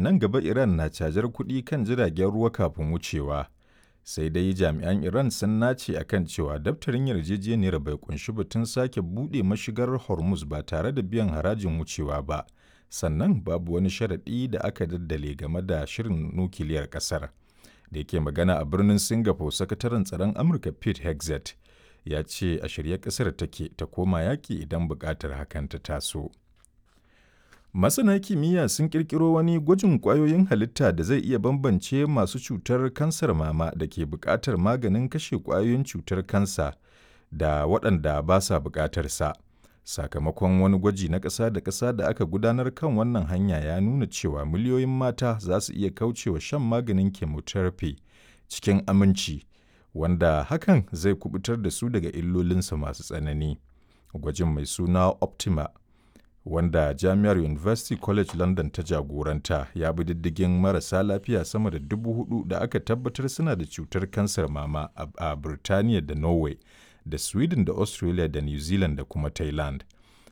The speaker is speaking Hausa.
nan gaba Iran na cajar kuɗi kan jiragen ruwa kafin wucewa. Sai dai jami'an Iran sun nace akan cewa daftarin yarjejeniyar bai kunshi batun sake buɗe mashigar Hormuz ba tare da biyan harajin wucewa ba. Sannan babu wani sharaɗi da aka daddale game da shirin nukiliyar ƙasar. Da yake magana a birnin Singapore, sakataren tsaron Amurka Pete Hegseth ya ce a shirye ƙasar take ta koma yaƙi idan buƙatar hakan ta taso. Masana kimiyya sun ƙirƙiro wani gwajin ƙwayoyin halitta da zai iya bambance masu cutar kansar mama da ke buƙatar maganin kashe ƙwayoyin cutar kansa da waɗanda ba sa buƙatar sa. Sakamakon wani gwaji na ƙasa da ƙasa da aka gudanar kan wannan hanya ya nuna cewa miliyoyin mata za su iya kaucewa shan maganin chemotherapy cikin aminci, wanda hakan zai kubutar da su daga illolinsa masu tsanani. Gwajin mai suna Optima wanda Jami'ar University College London ta jagoranta ya bi diddigin marasa lafiya sama da dubu hudu da aka tabbatar suna da cutar kansar mama a Birtaniya da Norway da Sweden da Australia da New Zealand da kuma Thailand.